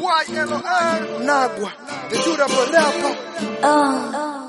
Nagwa, the durable rapper. Oh,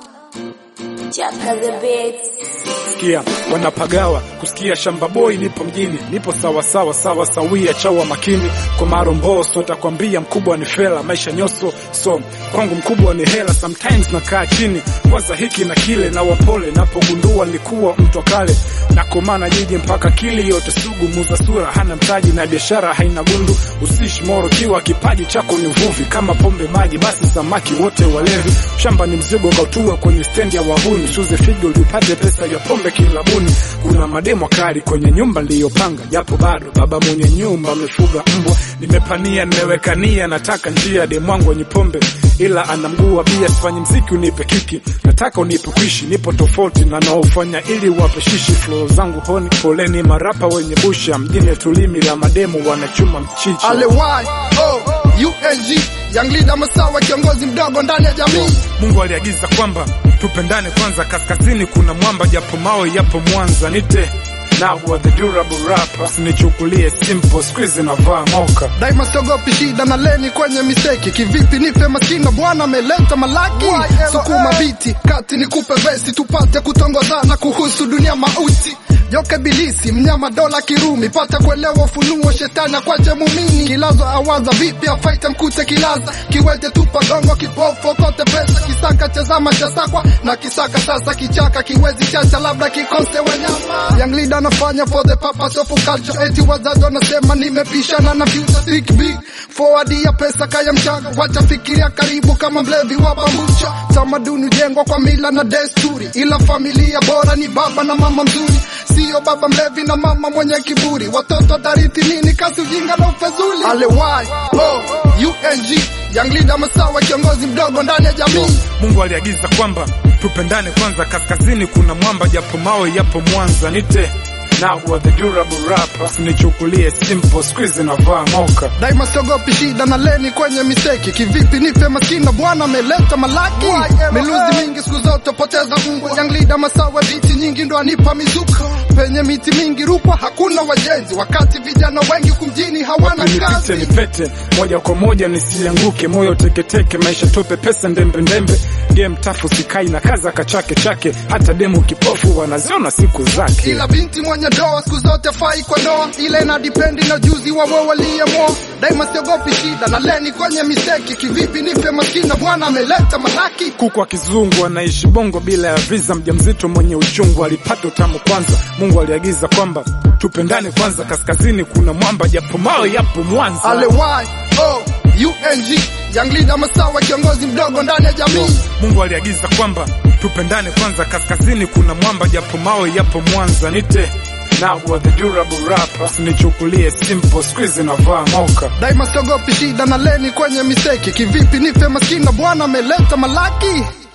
Chaka the Beats. Sikia wanapagawa kusikia shamba boy, nipo mjini, nipo sawa sawa sawa sawia, chawa makini kwa maromboso, takwambia mkubwa ni fela, maisha nyoso, so kwangu mkubwa ni hela. Sometimes nakaa chini kwanza hiki na kile, na wapole napogundua nilikuwa mtu wa kale, nakomana jiji mpaka kili yote sugu, muza sura hana mtaji na biashara haina gundu, usishi moro kiwa kipaji chako ni uvuvi, kama pombe maji, basi samaki wote walevi, shamba ni mzigo kautua kwenye stendi ya wahuni, shuze figo upate pesa ya pombe kilabuni. Kuna mademo kali kwenye nyumba niliyopanga, japo bado baba mwenye nyumba amefuga mbwa. Nimepania, nimeweka nia, nataka njia demwangu wenye pombe, ila ana mguu wa bia. Sifanyi mziki unipe kiki, nataka unipe kuishi, nipo tofauti na naofanya ili wape shishi. Flow zangu honi, poleni marapa wenye busha mjini, tulimi la mademo wanachuma mchichi. Alewai, oh, UNG, Young Leader Masawa, kiongozi mdogo ndani ya jamii. Mungu aliagiza kwamba tupendane kwanza, kaskazini kuna mwamba, japo mawe yapo Mwanza. Nite Nagwa the durable rapper, usinichukulie simple, squeeze na vaa moka. Daima siogopi shida na leni kwenye misteki. Kivipi nife maskini, bwana ameleta malaki. Sukuma biti kati nikupe vesi, tupate kutongozana kuhusu dunia mauti. Yoke bilisi mnyama dola kirumi, pata kuelewa ufunuo shetani akwache mumini. Kilazo awaza vipi afaite mkute kilaza, kiwete tupa gongo kipofu kote pesa, kisaka chezama chasakwa na kisaka sasa kichaka kiwezi chacha labda kikose wanyama. Young leader anafanya for the purpose of culture, eti wazazi wanasema nimepishana na future think big forward ya pesa kaya mchanga, wacha fikiria karibu kama mlevi wa bambucha. Tamaduni hujengwa kwa mila na desturi, ila familia bora ni baba na mama mzuri sio baba mlevi na mama mwenye kiburi. Watoto tarithi nini? Kasi ujinga na ufezuli. Alewai, oh, UNG, Young Leader Masawa, kiongozi mdogo ndani ya jamii. Mungu aliagiza kwamba tupendane kwanza, kaskazini kuna mwamba, japo mawe yapo Mwanza. Nite Nagwa the durable rapper, usinichukulie simple, squeeze na vaa moka. Daima siogopi shida na leni kwenye misteki. Kivipi nife maskini, bwana ameleta malaki. Miluzi mingi siku zote poteza Mungu. Young Leader Masawa, viti nyingi ndo anipa mizuka. Penye miti mingi Rukwa hakuna wajenzi, wakati vijana wengi kumjini hawana Nipite kazi. nipete moja kwa moja nisianguke, moyo teketeke, maisha tope, pesa ndembe ndembe, game tafu sikai na kaza kachake chake, hata demu kipofu wanaziona siku zake. Ila binti mwenye doa siku zote fai kwa ndoa, ile ina dipendi na juzi wa wao waliyemwoa. Daima siogopi shida na leni kwenye misteki. Kivipi nife maskini, bwana ameleta malaki. Kuku wa kizungu anaishi bongo bila ya visa, mjamzito mwenye uchungu alipata utamu kwanza. Mungu aliagiza kwamba tupendane kwanza, kaskazini kuna mwamba, japo mawe yapo Mwanza. Alewai, oh, UNG, Young Leader Masawa, kiongozi mdogo ndani ya jamii. Mungu aliagiza kwamba tupendane kwanza, kaskazini kuna mwamba, japo mawe yapo Mwanza. Nite Nagwa the durable rapper, usinichukulie simple, squeeze na vaa moka. Daima siogopi shida na leni kwenye misteki. Kivipi nife maskini, bwana ameleta malaki.